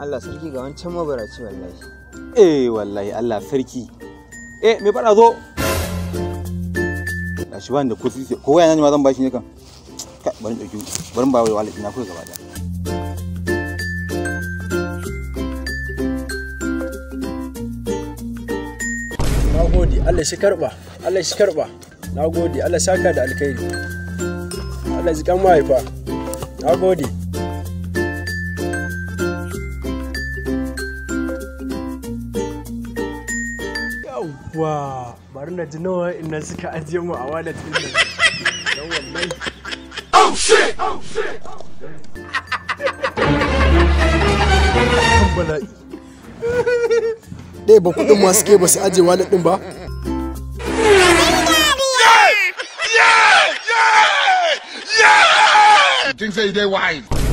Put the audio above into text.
Allah sarki ga wancan mabaraci wallahi eh wallahi Allah sarki eh me fada zo da shi bani da ko sisi ko waya ne ma zan bashi ne kan Kai, bari in dauki bari in ba wai wallet ina kai gaba da na gode Allah shi karba Allah shi karba na gode Allah saka da alkhairi Allah ji kan mahaifa na gode yawwa bari na ji nawa inda suka ajiye mu a wallet din nan dan wallahi kan bala'i ɗaya ba kuɗin masu ke ba su aje wallet ɗin ba Things say they wise.